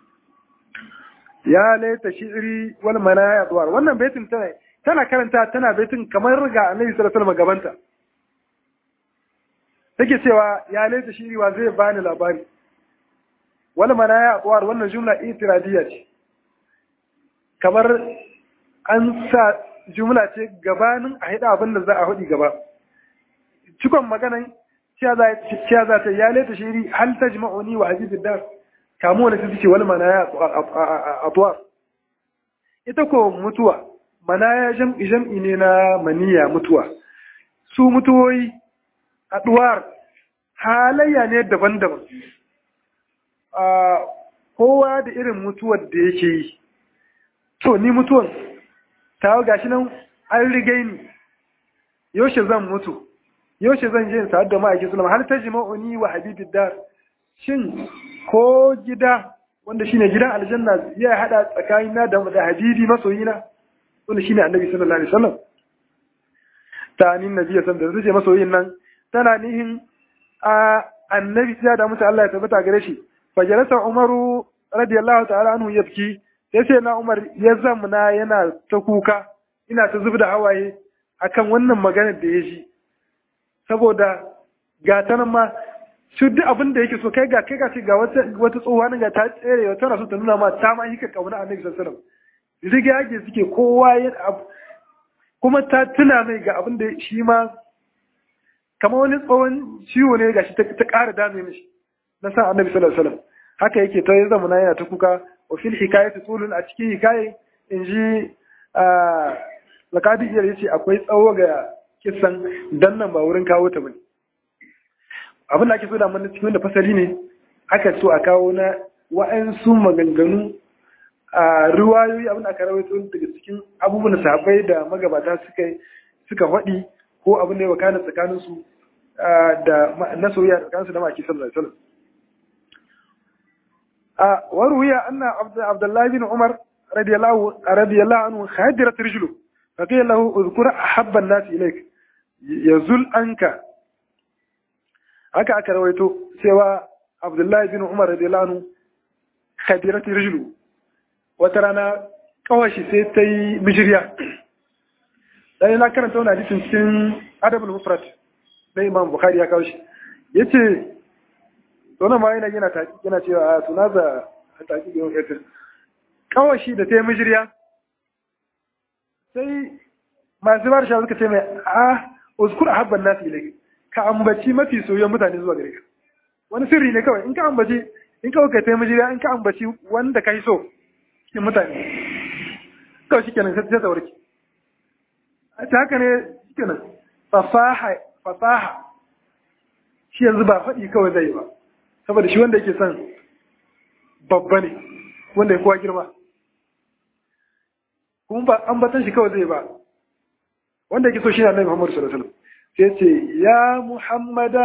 ya laita shi'ri wal manaya duwar wannan baitin tana tana karanta tana baitin kamar riga annabi sallallahu alaihi wasallam gabanta take cewa ya laita shi'ri wa zai bani labari wal manaya duwar wannan jumla itiradiyya ce kamar an sa jumla ce gabanin a haɗa abin da za a haɗi gaba. Cikon maganan ciya za ta ya leta shiri hal ta jima'uni wa hajji dar kamu wani suke wani manaya a tuwa. Ita ko mutuwa, manaya jam'i jam'i ne na maniya mutuwa. Su mutuwoyi a duwar halayya ne daban-daban. Kowa da irin mutuwar da yake yi. To, ni mutuwan tawo gashi nan an rigai ni yaushe zan mutu yaushe zan je in sa'ad da ma'aikin sulama har ta jima'uni wa habibid dar shin ko gida wanda shine gidan aljanna ya hada tsakanina da da habibi masoyina wanda shine annabi sallallahu alaihi wasallam ta ni nabi sallallahu alaihi wasallam masoyin nan tana nihin a annabi ya da mutu Allah ya tabbata gare shi fajalasa umaru radiyallahu ta'ala anhu yabki sai sai na Umar ya zamana yana ta kuka ina ta zubda hawaye akan wannan maganar da ya ji saboda ga ta nan ma su duk abin da yake so kai ga kai ga ga wata wata tsohuwa nan ga ta tsere wata na so ta nuna ma ta ma hika kauna annabi sallallahu alaihi wasallam riga yake suke kowa ya kuma ta tuna mai ga abin da shi ma kamar wani tsohon ciwo ne gashi ta ƙara dame mishi na san annabi sallallahu alaihi wasallam haka yake ta yi zamana yana ta kuka wa fil hikayati tulun a cikin hikaye in ji lakadi iya yace akwai tsawo ga kisan dan nan ba wurin kawo ta bane abin da ake so da mun cikin da fasali ne aka so a kawo na wa'ansu maganganu a ruwayoyi abin da aka rawaito daga cikin abubuwan da sahabbai da magabata suka suka faɗi ko abin da ya wakana tsakanin su da na soyayya tsakanin su da maki sallallahu alaihi wasallam a waruya anna abdullahi bin umar radiyallahu radiyallahu anhu khadirat rijlu فقيل له اذكر أحب الناس إليك يزل أنك haka aka rawaito cewa Abdullahi bin Umar radiyallahu anhu khadirat rijlu wata rana kawashi sai ta yi mijiriya dan na karanta wannan hadisin cikin Adabul Mufrad na Imam Bukhari ya kawo shi yace to nan ma yana yana taki yana cewa a tunaza taki yau yace kawashi da ta yi mijiriya sai masu ba da shawar suka ce mai a uzkur a habban nasu ilai ka ambaci mafi soyayyen mutane zuwa gare ka wani sirri ne kawai in ka ambaci in kawai ka taimaki jiriya in ka ambaci wanda ka yi so cikin mutane kawai shi kenan sai ta warke a ta haka ne shi kenan fasaha fasaha shi yanzu ba faɗi kawai zai ba saboda shi wanda yake son babba ne wanda ya kowa girma kuma ba ambatan shi kawai zai ba wanda yake so shi ne Muhammadu sallallahu alaihi wasallam sai ce ya Muhammada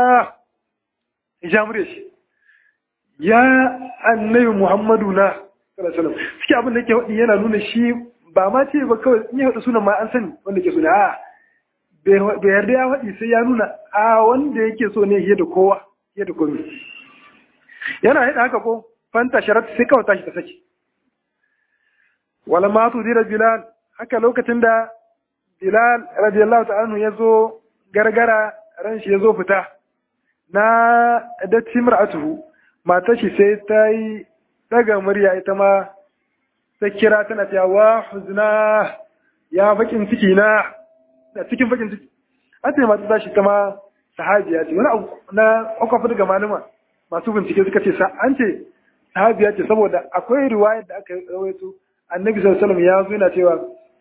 ya mure shi ya annabi Muhammadu na sallallahu alaihi wasallam suke abin da yake wadi yana nuna shi ba ma ce ba kawai in ya wada sunan ma an sani wanda ke suna a bai yarda ya wadi sai ya nuna a wanda yake so ne yadda kowa yadda komai yana yadda haka ko fanta sharat sai kawai tashi ta saki wala ma tu dira bilal haka lokacin da bilal radiyallahu ta'ala ya zo gargara ran shi ya zo fita na da timra'atuhu matar shi sai ta yi daga murya ita ma ta kira tana cewa wa huzna ya bakin ciki na da cikin bakin ciki an ce mata tashi ta ma sahabiya ce wani abu na kwakwafi daga malama masu bincike suka ce an ce sahabiya ce saboda akwai riwayar da aka rawaito annabi sallallahu alaihi wasallam ya zo yana cewa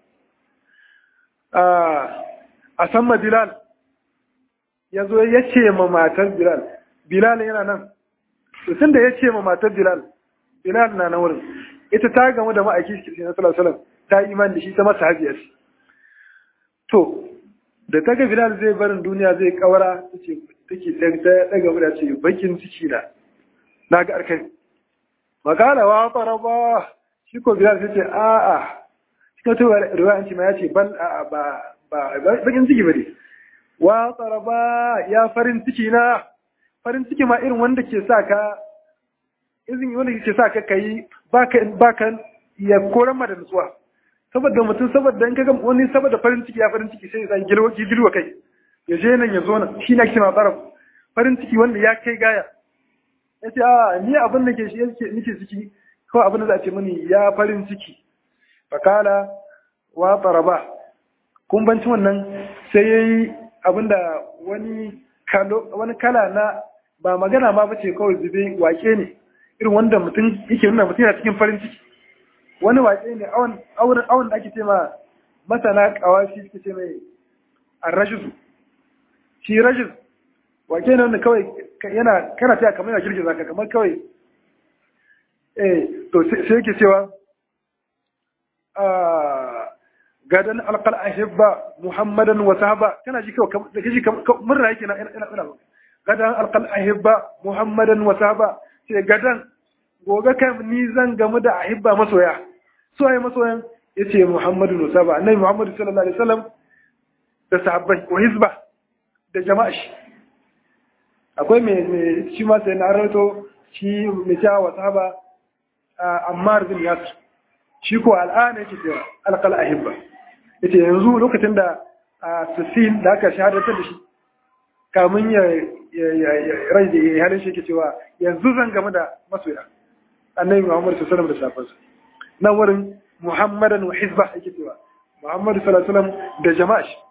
a san bilal ya zo ya ce ma matar bilal bilal yana nan tun da ya ce ma matar bilal bilal na nan wurin ita ta gamu da ma'aiki shi na sallallahu alaihi ta yi iman da shi ta masa hajiya ce to da ta ga bilal zai barin duniya zai kawara take take ta daga mu da ce bakin ciki na na ga arkai magana wa faraba shi ko bilal sai ce a a shi ko to riwaya ce ma ya ce bal a ba ba bakin ciki bane wa faraba ya farin ciki na farin ciki ma irin wanda ke sa ka izin wanda ke sa ka kai baka baka ya koran ma da nutsuwa saboda mutum saboda in kaga wani saboda farin ciki ya farin ciki sai ya sa gilwa gilwa kai ya je nan ya zo nan shi ne ake ma tsara farin ciki wanda ya kai gaya ya ce a ni abin da ke shi yake nake ciki ko abin da za a ce mini ya farin ciki fakala wa taraba kun banci wannan sai yayi abin da wani wani kala na ba magana ma bace kawai zube wake ne irin wanda mutum yake nuna mutum yana cikin farin ciki wani wake ne awon da ake ce ma masana kawashi suke ce mai arrashisu shi rashis wake ne wanda kawai yana kana taya kamar yana girgiza ka kamar kawai eh to sai yake cewa gadan alqal ahibba muhammadan wa sahaba kana ji kawai da kaji murna yake na ina ina gadan alqal ahibba muhammadan wa sahaba sai gadan gobe kai ni zan gamu da ahibba masoya so ai masoyan yace muhammadu wa sahaba annabi muhammadu sallallahu alaihi wasallam da sahabbai wa hizba da jama'a shi akwai mai shi ma sai na rawaito shi mai cewa wa sahaba ammar bin yasir shi ko al'ana yake cewa alqal ahibba yace yanzu lokacin da Sufin da aka shahadatar da shi kamun ya rai da ya halin shi yake cewa yanzu zan game da masoya annabi Muhammad sallallahu alaihi wasallam da safansa nan wurin Muhammadan wa hizba yake cewa Muhammad sallallahu alaihi wasallam da jama'a shi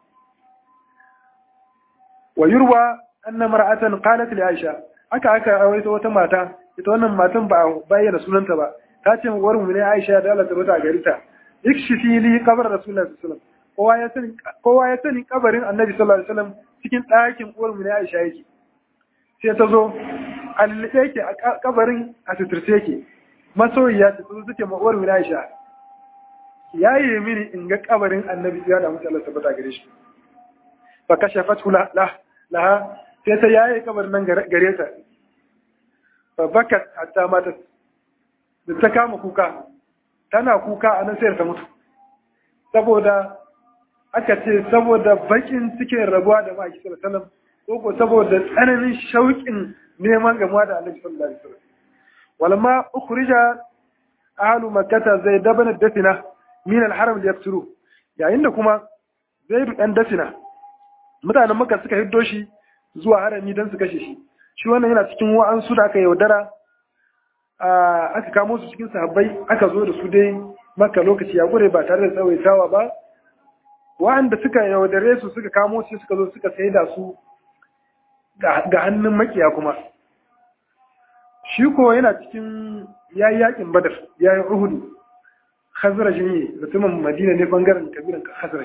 wa yurwa anna mar'atan qalat li Aisha aka aka rawaito wata mata ita wannan matan ba bayyana sunanta ba ta ce wa mu ne Aisha da Allah ta bata gari ta ikshifi li qabr rasulullahi sallallahu alaihi wasallam kowa ya sani kowa ya sani kabarin annabi sallallahu alaihi wasallam cikin ɗakin uwar mu ne Aisha yake sai ta zo alilbe yake a kabarin a suturce yake masoyiya ta zo suke ma uwar mu ne Aisha yayi mini in ga kabarin annabi ya da mutu Allah tabbata gare shi fa kashafatu la laha sai ta yaye kabarin nan gare ta fa bakat hatta mata da ta kama kuka tana kuka a nan sai ta mutu saboda aka ce saboda bakin cikin rabuwa da ma'aiki sallallahu alaihi ko ko saboda tsananin shauƙin neman gamuwa da annabi sallallahu alaihi wasallam walamma ukhrija ahlu makkah zai dabana dafina min al-haram liyakturu yayin da kuma zaidu dan dafina mutanen makka suka hiddo shi zuwa harami dan su kashe shi shi wannan yana cikin wa'ansu da aka yaudara aka kamo su cikin sahabbai aka zo da su dai maka lokaci ya gure ba tare da tsawaitawa ba wa'anda suka yaudare su suka kamo su suka zo suka sai da su ga hannun makiya kuma shi ko yana cikin yayi yakin badar yayin uhudu khazraj ne mutumin madina ne bangaren kabilan khazraj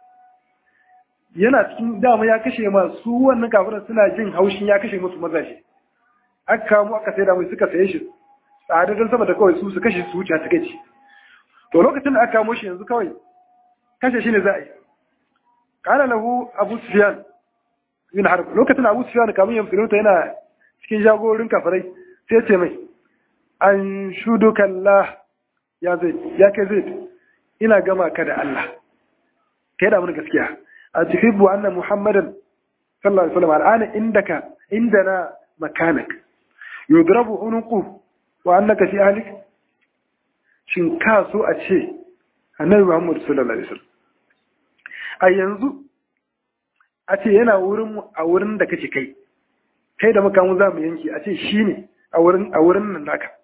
yana cikin dama ya kashe masu wannan kafiran suna jin haushin ya kashe musu mazaje aka kamo aka sai da mai suka saye shi tsada don saboda kawai su su kashe su wuce ta kai to lokacin da aka kamo shi yanzu kawai kashe shi ne za a yi kana lahu abu sufyan bin harb lokacin abu sufyan kamun ya musulunta yana cikin jagorin kafirai sai ce mai an shudu kallah ya zai ya kai zai ina gama ka da Allah kai da mun gaskiya a tuhibbu anna muhammadan sallallahu alaihi wasallam al'ana indaka indana makanak yudrabu unuqu wa annaka fi ahlik shin ka so a ce annabi muhammad sallallahu alaihi wasallam a yanzu a ce yana wurin a wurin da kake kai kai da makamu za mu yanki a ce shi ne a wurin nan naka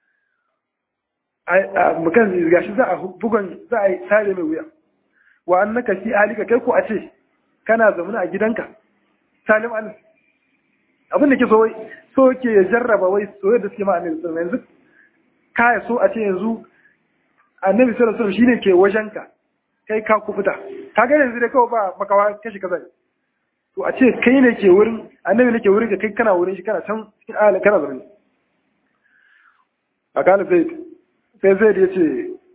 mukan gashi za a bugon za a yi sare mai wuya wa an naka fi halika kai ko a ce kana zamana a gidanka salim alis abin da ke so wai so ke ya jarraba wai soyayya da suke ma annabi sallallahu yanzu kaya so a ce yanzu annabi sallallahu alaihi shine ke wajenka kai ka kufuta ka ga yanzu dai kawai ba makawa kashi kaza to a ce kai ne ke wurin annabi ne ke wurin ka kai kana wurin shi kana can cikin ahalin kana zaune a kala zaid sai zaid ya ce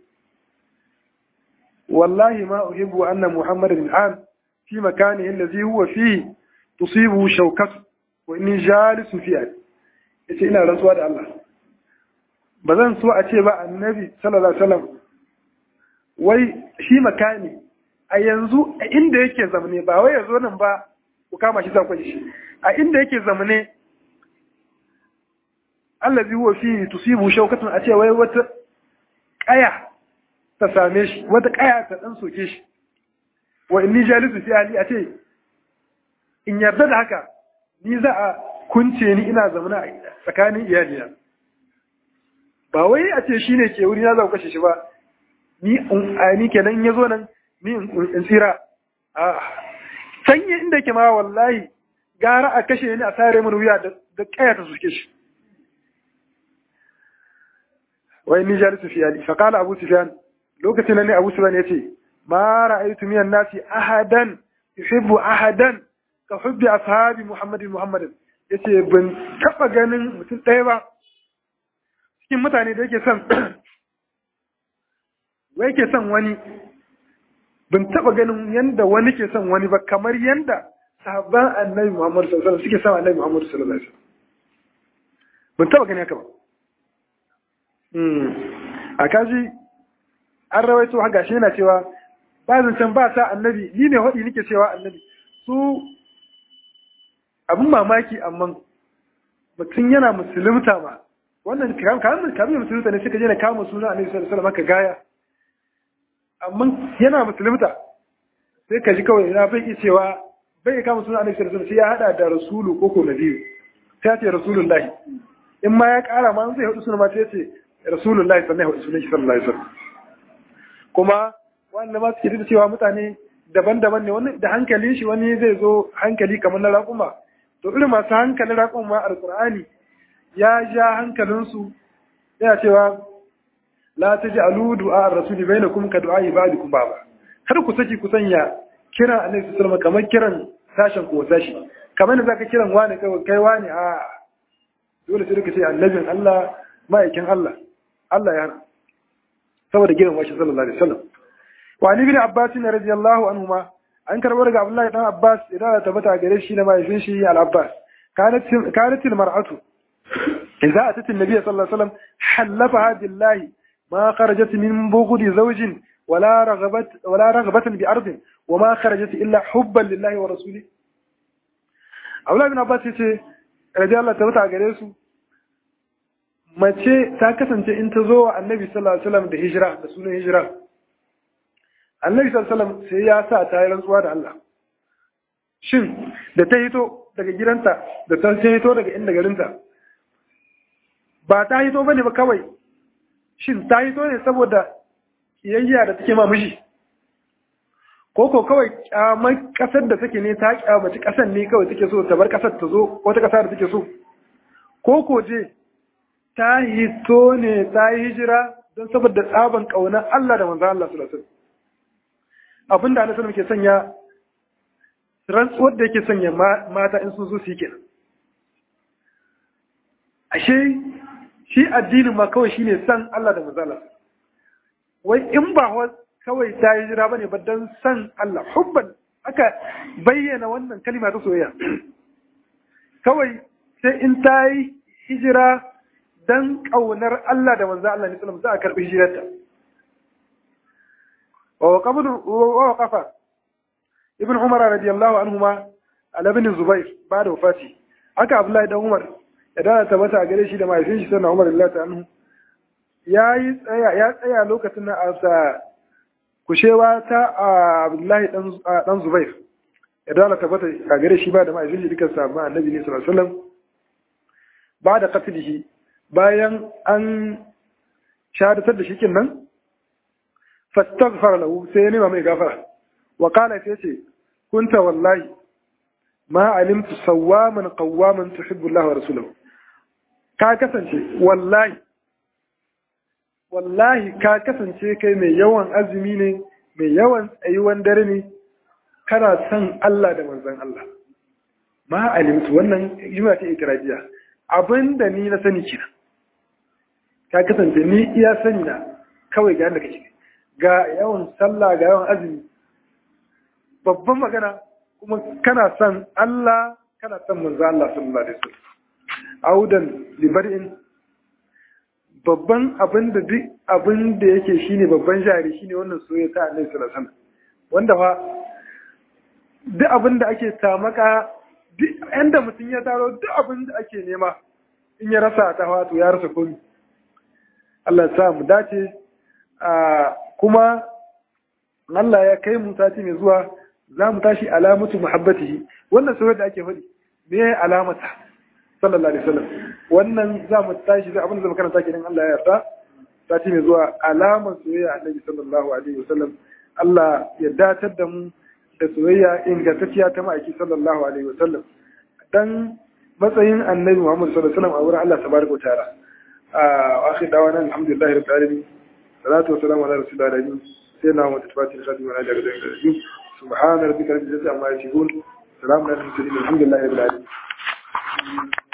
wallahi ma uhibbu anna muhammadan al'an fi makanihi allazi huwa fihi tusibu shawkatu wa inni jalisun fi yace ina rantsuwa da Allah ba zan so a ce ba annabi sallallahu alaihi wasallam wai shi makani a yanzu a inda yake zamane ba wai yazo nan ba ku kama shi zakon shi a inda yake zamane allazi huwa fi tusibu shawkatun a ce wai wata kaya ta same shi wata kaya ta dan soke shi wa inni jalisu fi ali a ce in yarda da haka ni za a kunce ni ina zamana a tsakanin iyalina ba wai a ce shine ke wuri na za ku kashe shi ba ni ni kenan in yazo nan ni in tsira a sanya inda ke ma wallahi gara a kashe ni a sare mun wuya da kaya ta suke shi wai ni jalisu fi ali fa qala abu sufyan lokacin ne abu sufyan yace ma ra'aytu minan nasi ahadan yuhibbu ahadan ka hubbi ashabi muhammadin muhammadin yace ban taba ganin mutum ɗaya ba cikin mutane da yake son wai ke son wani ban taba ganin yanda wani ke son wani ba kamar yanda sahabban annabi Muhammad sallallahu alaihi wasallam suke son annabi Muhammad sallallahu alaihi wasallam ban taba gani haka ba a kaji an rawaito haka shi yana cewa ba zancen ba sa annabi ni ne hudi nake cewa annabi su abin mamaki amma mutum yana musulunta ma wannan kamun musulunta ne suka je na kama suna annabi sallallahu alaihi wasallam haka gaya amma yana musulunta sai ka ji kawai na bai cewa bai kama suna annabi sallallahu alaihi wasallam sai ya hada da rasulu ko ko nabiyu sai ya ce rasulullahi in ma ya kara ma zai hudu suna ma sai ya ce rasulullahi sannan ya hudu sunan shi sallallahu alaihi wasallam kuma wanda ma suke da cewa mutane daban-daban ne wani da hankalin shi wani zai zo hankali kamar na raƙuma to irin masu hankalin raƙuma ma alƙur'ani ya ja hankalinsu yana cewa la ta ji alu du'a rasuli bai na kuma ka du'a ibadikum baba kar ku saki ku sanya kiran annabi sallallahu kamar kiran sashen ko sashi kamar da zaka kiran wani kai kai wani a dole sai ka ce annabin Allah ma'aikin Allah Allah ya hana saboda gidan washi sallallahu alaihi wasallam wa ni bin abbas radiyallahu anhuma an karbo daga abdullahi dan abbas idan ta tabbata gare shi da mahaifin shi al abbas kanat kanat al mar'atu idza atat an nabiy sallallahu alaihi wasallam halafaha billahi ma kharajat min bughdi zawjin ولا رغبت ولا رغبة بأرض وما خرجت إلا حبا لله ورسوله أولا بن عباس يتي رضي الله تعالى gare su mace ta kasance in ta zo wa annabi sallallahu alaihi wasallam da hijira da sunan hijira annabi sallallahu alaihi wasallam sai ya sa ta yi rantsuwa da Allah shin da ta hito daga gidanta da ta hito daga inda garinta ba ta hito bane ba kawai shin ta hito ne saboda kiyayya da take ma mishi ko ko kawai kyamar kasar da take ne ta kyamaci kasar ne kawai take so ta bar kasar ta zo wata kasa da take so ko ko je ta hito ne ta yi hijira don saboda tsaban ƙaunar Allah da manzan Allah sallallahu alaihi abinda Allah sallallahu ke sanya rantsuwar da yake sanya mata in sun so su yi kenan ashe shi addinin ma kawai shine san Allah da manzan Allah wai in ba kawai ta yi hijira bane ba don san Allah hubban aka bayyana wannan kalima ta soyayya kawai sai in ta yi hijira dan ƙaunar Allah da manzo Allah ne sallallahu za a karɓi hijirarta ووقف ووقف ابن عمر رضي الله عنهما على ابن الزبير بعد وفاته haka Abdullahi dan Umar ya dana tabbata a gare shi da mahaifin shi sannan Umar Allah anhu ya yi tsaya ya tsaya lokacin na asa kushewa ta Abdullahi dan dan Zubair ya dana tabbata a gare shi ba da mahaifin shi duka sahabban Annabi ne sallallahu alaihi wasallam ba da qatlihi bayan an shahadatar da shi nan fastaghfara lahu sai ya nema mai gafara wa qala sai ce kunta wallahi ma alimtu sawwaman qawwaman tuhibbu Allah wa rasuluhu ka kasance wallahi wallahi ka kasance kai mai yawan azumi ne mai yawan tsayuwan dare ne kana son Allah da manzon Allah ma alimtu wannan juma ta ikrajiya abinda ni na sani kina ka kasance ni iya sani na kawai ga yadda kake ga yawan sallah ga yawan azumi babban magana kuma kana son Allah kana son manzo Allah sallallahu alaihi wasallam audan libarin babban abin da duk abin da yake shine babban jari shine wannan soyayya ta Annabi sallallahu alaihi wasallam wanda fa duk abin da ake tamaka duk inda mutum ya taro duk abin da ake nema in ya rasa ta wato ya rasa komai Allah ya sa mu dace kuma Allah ya kai mu sati mai zuwa za mu tashi alamatu muhabbatihi wannan soyayya da ake faɗi me ya alamata sallallahu alaihi wasallam wannan za mu tashi da abin da zama karanta kenan Allah ya yarda sati mai zuwa alamar soyayya annabi sallallahu alaihi wasallam Allah ya datar da mu da soyayya ingantacciya ta ma'aiki sallallahu alaihi wasallam dan matsayin annabi Muhammad sallallahu alaihi wasallam a wurin Allah tabaraka wa ta'ala a akhir dawana alhamdulillahi rabbil alamin salatu wa salamu ala rasulillah alamin سيدنا محمد الفاتح الخاتم وعلى اله وصحبه اجمعين سبحان ربك رب العزه عما يصفون سلام على المرسلين الحمد لله رب العالمين